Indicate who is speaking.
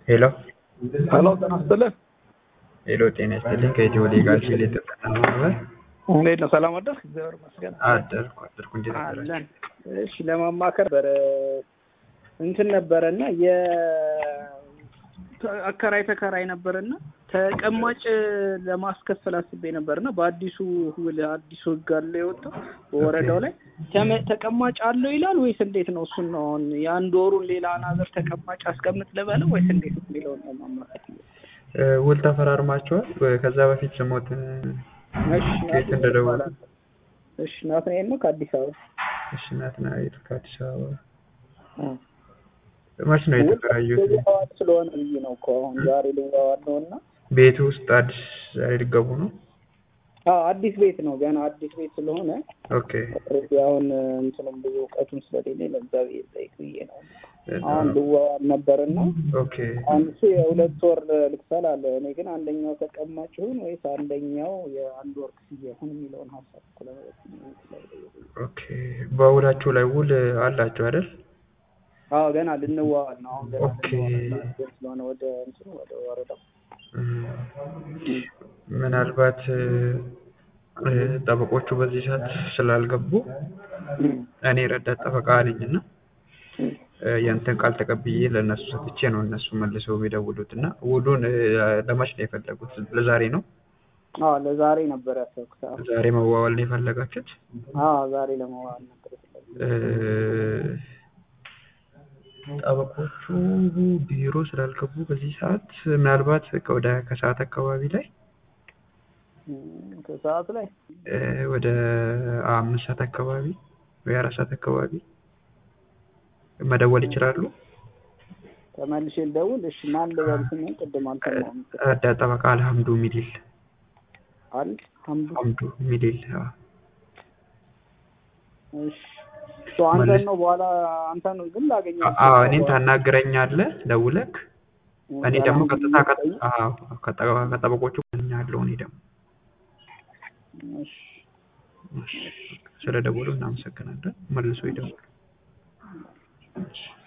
Speaker 1: ሄሎ
Speaker 2: ሄሎ ጤና ይስጥልን።
Speaker 1: ሄሎ ጤና ይስጥልኝ ከኢትዮ ሌጋል ሲል የተጠና ማህበር
Speaker 2: እንዴት ነው? ሰላም አደርክ? እግዚአብሔር ይመስገን
Speaker 1: አደርኩ አደርኩ እንዴት አደራችሁ?
Speaker 2: አለን። እሺ ለማማከር ነበረ እንትን ነበረና የ አከራይ ተከራይ ነበርና ተቀማጭ ለማስከፈል አስቤ ነበርና በአዲሱ ውል አዲሱ ህግ አለ የወጣው በወረዳው ላይ ተመ- ተቀማጭ አለው ይላል ወይስ እንዴት ነው? እሱን ነው አሁን የአንድ ወሩን ሌላ አናዘር ተቀማጭ አስቀምጥ ልበለው ወይስ እንዴት የሚለውን ነው ማማከር።
Speaker 1: እ፣ ውል ተፈራርማችኋል? ከዛ በፊት ስሞትን
Speaker 2: እሺ
Speaker 1: ከየት
Speaker 2: ናትናኤል
Speaker 1: እንደደወሉ?
Speaker 2: ይባላል። እሺ ናትናኤል ነው ከአዲስ አበባ
Speaker 1: እሺ ናትናኤል ከአዲስ አበባ
Speaker 2: አ።
Speaker 1: መች ነው የተከራዩት?
Speaker 2: ልዋዋል ስለሆነ ብዬ ነው እኮ አሁን ዛሬ ልዋዋል ነው እና
Speaker 1: ቤቱ ውስጥ አዲስ ዛሬ ሊገቡ ነው?
Speaker 2: አዎ አዲስ ቤት ነው ገና አዲስ ቤት ስለሆነ
Speaker 1: ኦኬ
Speaker 2: ኦልሬዲ አሁን እንትንም ብዙ እውቀቱም ስለሌለኝ ለዛ ብዬ ጠይቅ ብዬ ነው አሁን ልዋዋል ነበርና
Speaker 1: ኦኬ
Speaker 2: አሁን እሱ የሁለት ወር ልክፈል አለ እኔ ግን አንደኛው ተቀማጭ ይሁን ወይስ አንደኛው የአንድ ወር ክፍያ ይሁን የሚለውን ሀሳብ እኮ ለመጠየቅ ነው።
Speaker 1: ኦኬ በውላችሁ ላይ ውል አላችሁ አይደል?
Speaker 2: አዎ ገና ልንዋዋል ነው አሁን ገና
Speaker 1: ኦኬ።
Speaker 2: ልንዋዋል ስለሆነ ወደ እንትኑ ወደ ወረዳው
Speaker 1: እም፣ ምናልባት እ፣ ጠበቆቹ በዚህ ሰዓት ስላልገቡ እኔ ረዳት ጠበቃ ነኝ እና እ፣ የእንትን ቃል ተቀብዬ ለእነሱ ሰጥቼ ነው እነሱ መልሰው የሚደውሉት እና ውሉን እ፣ ለመች ነው የፈለጉት? ለዛሬ ነው?
Speaker 2: አዎ ለዛሬ ነበር ያሰብኩት አዎ
Speaker 1: ዛሬ መዋዋል ነው የፈለጋችሁት?
Speaker 2: አዎ ዛሬ ለመዋል ነበር የፈለግኩት
Speaker 1: እ፣ ጠበቆቹ ቢሮ ስላልገቡ በዚህ ሰዓት ምናልባት ወደ ከሰዓት አካባቢ ላይ
Speaker 2: እም፣ ከሰዓት ላይ
Speaker 1: እ፣ ወደ አምስት ሰዓት አካባቢ ወይ አራት ሰዓት አካባቢ መደወል ይችላሉ።
Speaker 2: ተመልሼ ልደውል። እሺ ማን ልበል ስሜን? ቅድም አልሰማሁም።
Speaker 1: ረዳት ጠበቃ አልሐምዱ ሚሊል
Speaker 2: አል ሐምዱ
Speaker 1: ሐምዱ ሚሊል አዎ።
Speaker 2: እሺ ሶ አንተን ነው በኋላ አንተን ግን ላገኘው
Speaker 1: አዎ እኔን ታናግረኛለህ ደውለክ እኔ ደግሞ ቀጥታ ከ- አዎ ከጠ- ከጠበቆቹ ያለው እኔ ደግሞ
Speaker 2: እሺ
Speaker 1: ስለ ደወሉ እናመሰግናለን። መልሶ ይደውሉ።